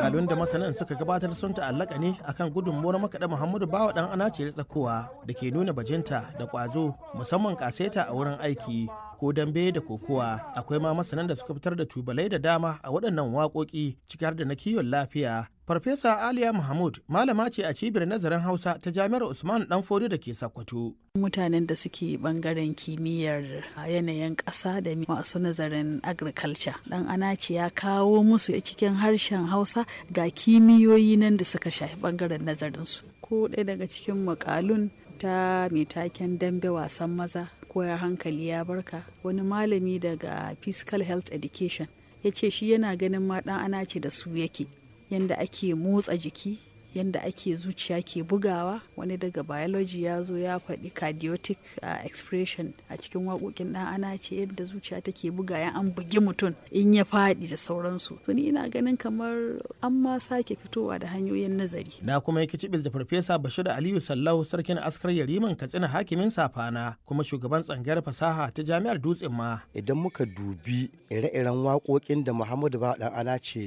makalun da masanan suka gabatar sun ta'allaka ne akan gudunmuwar makaɗa muhammadu bawa ɗan anace tsakowa da ke nuna bajinta da ƙwazo musamman ƙaseta a wurin aiki ko dambe da kokowa akwai ma masanan da suka fitar da tubalai da dama a waɗannan waƙoƙi ciki har da na kiwon lafiya Farfesa Aliya Mahmud malama ce a cibiyar nazarin Hausa ta Jami'ar Usman Danfodi da ke Sokoto. Mutanen da suke bangaren kimiyyar yanayin ƙasa da masu nazarin agriculture. Dan Anaci ya kawo musu cikin harshen Hausa ga kimiyoyi nan da suka shafi bangaren nazarinsu. Ko ɗaya daga cikin makalun ta mai taken dambe wasan maza koya hankali ya barka wani malami daga physical health education ya ce shi yana ganin ma ɗan ana ce da su yake yadda ake motsa jiki yadda ake zuciya ke bugawa wani daga biology ya zo ya faɗi cardiotic uh, expression a cikin waƙoƙin ɗan ana ce yadda zuciya take buga ya an bugi mutum in ya faɗi da sauransu to ni ina ganin kamar an ma sake fitowa da hanyoyin nazari na kuma yake cibis da farfesa bashir aliyu sallahu sarkin askar yariman katsina hakimin safana kuma shugaban tsangayar fasaha ta jami'ar dutsen ma idan muka dubi ire-iren waƙoƙin da muhammadu ba ɗan ana ce